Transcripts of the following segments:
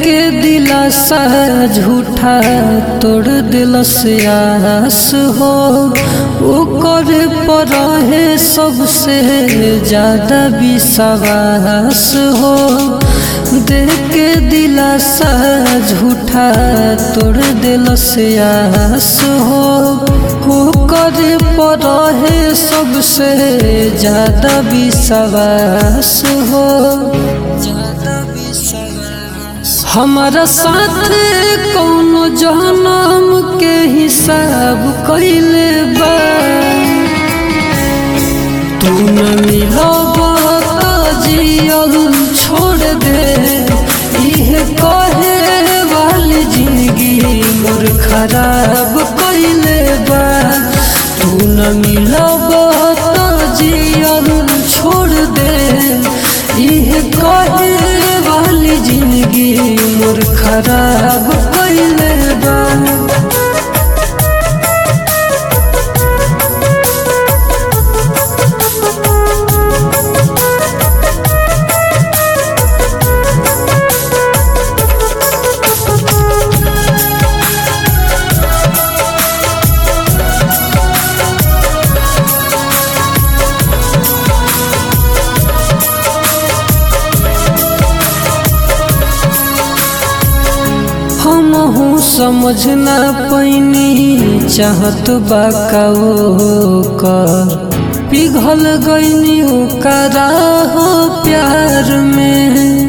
के दिलासा झूठा तोड़ दिलस आस हो ओकर पर है सबसे ज्यादा विश्वास हो देख के दिलासा झूठा तोड़ दिलस आस हो ओकर पर है सबसे ज्यादा विश्वास हो ज्यादा विश्वास हमारा साथ कौनो जन्म के हिसाब कैले बा तू न मिलब त जियल छोड़ दे इहे कहे वाली जिंदगी मोर खराब कैले बा तू न मिलब त जियल छोड़ दे इहे कहे वाली जिंदगी मोर खराब कैले बा हमहू समझ ना पैनी चाहत बा का कर पिघल गईनी ओकरा हो प्यार में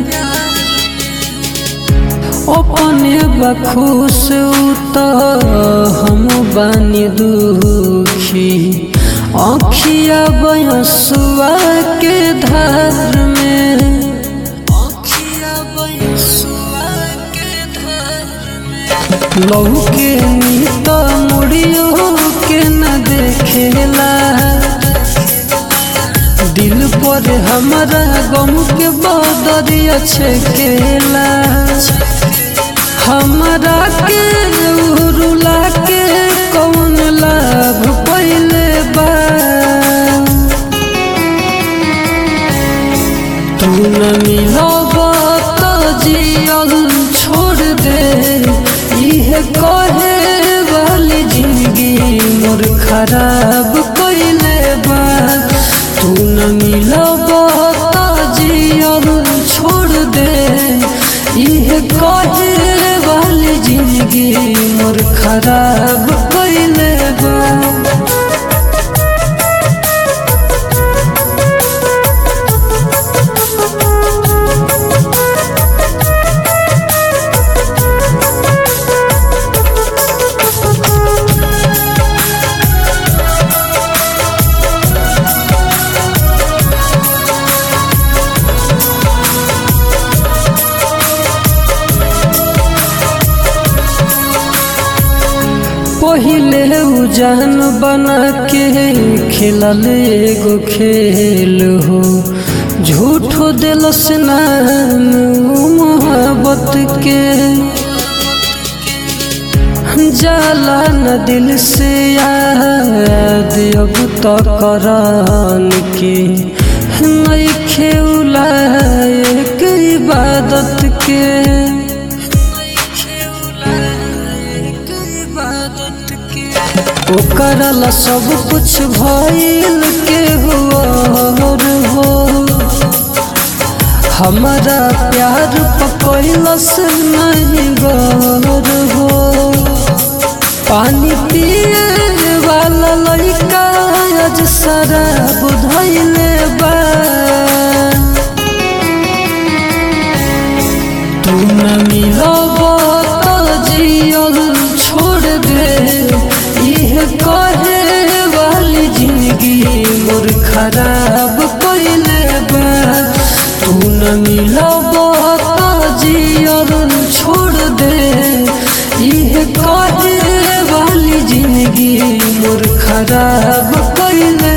अपने बखुश त हम बानी दुखी अखिया बयसुआ के धार में अखिया बयसुआ के धार लौके नीत मुड़ियो के न देखेला दिल पर हमारा गम के बदरिया छेकेला हमरा के रुला के कौन लाभ पहले बा तू न मिलब त जियल छोड़ दे इहे कहे वाली जिंदगी मोर खराब कैले बा तू न मिलब त जियल छोड़ दे इहे कहे वाली जिंदगी मोर खराब कैले बा पहिले उजान बना के खेलल एगो खेल हो झूठो दिलस नाम मोहब्बत के जाला न दिल से याद अब तो करान के नहीं खेला एक इबादत के ओकरला सब कुछ भइल के हुआ हो हमारा प्यार पकड़लस नहीं गौर हो पानी पिए वाला लड़का आज शराब धैले बा तू न मिलब त जियल छोड़ दे इहे कहे वाली जिंदगी मोर खराब कैले बा तू न मिलब त जियल छोड़ दे इहे कहे वाली जिंदगी मोर खराब कैले